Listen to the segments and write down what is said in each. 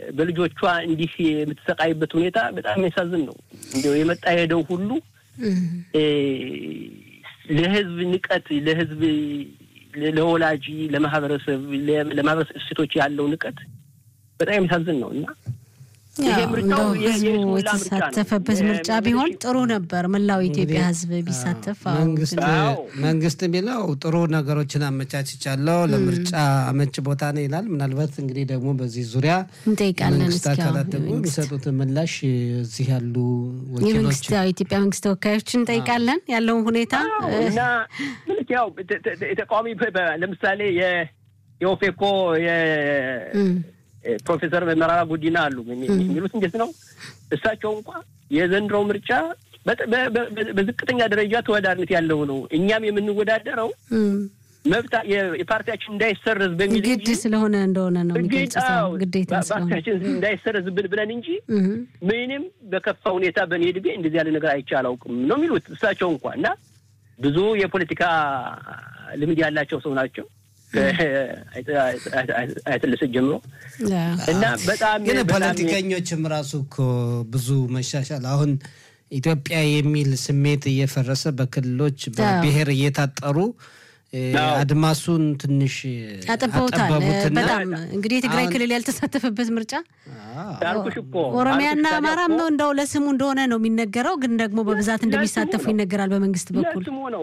በልጆቿ እንዲህ የምትሰቃይበት ሁኔታ በጣም የሚያሳዝን ነው። እንዲያው የመጣ ሄደው ሁሉ ለህዝብ ንቀት፣ ለህዝብ ለወላጅ፣ ለማህበረሰብ ለማህበረሰብ እሴቶች ያለው ንቀት በጣም የሚያሳዝን ነው እና እንደው ህዝቡ የተሳተፈበት ምርጫ ቢሆን ጥሩ ነበር። መላው ኢትዮጵያ ህዝብ ቢሳተፍ። መንግስት የሚለው ጥሩ ነገሮችን አመቻችቻለሁ ለምርጫ አመች ቦታ ነው ይላል። ምናልባት እንግዲህ ደግሞ በዚህ ዙሪያ እንጠይቃለን። መንግስት አካላት ደግሞ የሚሰጡትን ምላሽ እዚህ ያሉ ወኪሎች የኢትዮጵያ መንግስት ተወካዮችን እንጠይቃለን ያለውን ሁኔታ እና ምልክ ያው ተቃዋሚ ለምሳሌ የኦፌኮ ፕሮፌሰር መረራ ጉዲና አሉ የሚሉት እንዴት ነው? እሳቸው እንኳ የዘንድሮው ምርጫ በዝቅተኛ ደረጃ ተወዳዳሪነት ያለው ነው። እኛም የምንወዳደረው መብት የፓርቲያችን እንዳይሰረዝ በሚል ግድ ስለሆነ እንደሆነ ነው የሚገልጸው። ግዴታ ፓርቲያችን እንዳይሰረዝብን ብለን እንጂ ምንም በከፋ ሁኔታ በእኔ ዕድሜ እንደዚህ ያለ ነገር አይቼ አላውቅም ነው የሚሉት እሳቸው እንኳ እና ብዙ የፖለቲካ ልምድ ያላቸው ሰው ናቸው። አይተልስ ጀምሮ እና በጣም ግን ፖለቲከኞችም ራሱ እኮ ብዙ መሻሻል አሁን ኢትዮጵያ የሚል ስሜት እየፈረሰ በክልሎች በብሔር እየታጠሩ አድማሱን ትንሽ አጠበውታል። በጣም እንግዲህ የትግራይ ክልል ያልተሳተፈበት ምርጫ ኦሮሚያና አማራም እንደው ለስሙ እንደሆነ ነው የሚነገረው፣ ግን ደግሞ በብዛት እንደሚሳተፉ ይነገራል በመንግስት በኩል።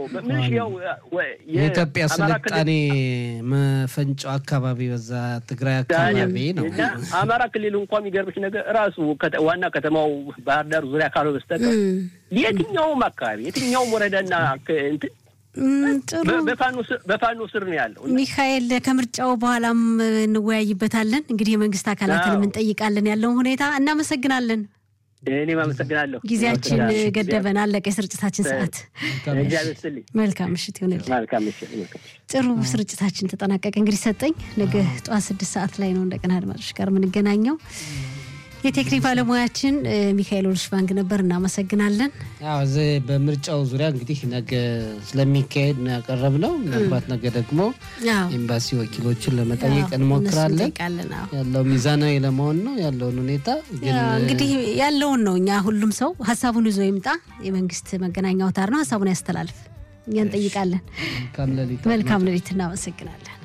የኢትዮጵያ ስልጣኔ መፈንጫው አካባቢ በዛ ትግራይ አካባቢ ነው። አማራ ክልል እንኳ የሚገርምሽ ነገር ራሱ ዋና ከተማው ባህር ዳር ዙሪያ ካልሆነ በስተቀር የትኛውም አካባቢ የትኛውም ወረዳና እንትን ጥሩ በፋኖ ስር ነው ያለው። ሚካኤል ከምርጫው በኋላም እንወያይበታለን። እንግዲህ የመንግስት አካላትን እንጠይቃለን ያለውን ሁኔታ። እናመሰግናለን። እኔም አመሰግናለሁ። ጊዜያችን ገደበን፣ አለቀ የስርጭታችን ሰዓት። መልካም ምሽት ይሆንልን። ጥሩ ስርጭታችን ተጠናቀቀ። እንግዲህ ሰጠኝ ነገ ጠዋት ስድስት ሰዓት ላይ ነው እንደገና አድማጮች ጋር የምንገናኘው። የቴክኒክ ባለሙያችን ሚካኤል ኦልሽባንግ ነበር። እናመሰግናለን። እዚህ በምርጫው ዙሪያ እንግዲህ ነገ ስለሚካሄድ ነው ያቀረብነው። ምናልባት ነገ ደግሞ ኤምባሲ ወኪሎችን ለመጠየቅ እንሞክራለን። ያለው ሚዛናዊ ለመሆን ነው ያለውን ሁኔታ እንግዲህ ያለውን ነው። እኛ ሁሉም ሰው ሀሳቡን ይዞ ይምጣ። የመንግስት መገናኛ አውታር ነው፣ ሀሳቡን ያስተላልፍ። እኛ እንጠይቃለን። መልካም ሌሊት። እናመሰግናለን።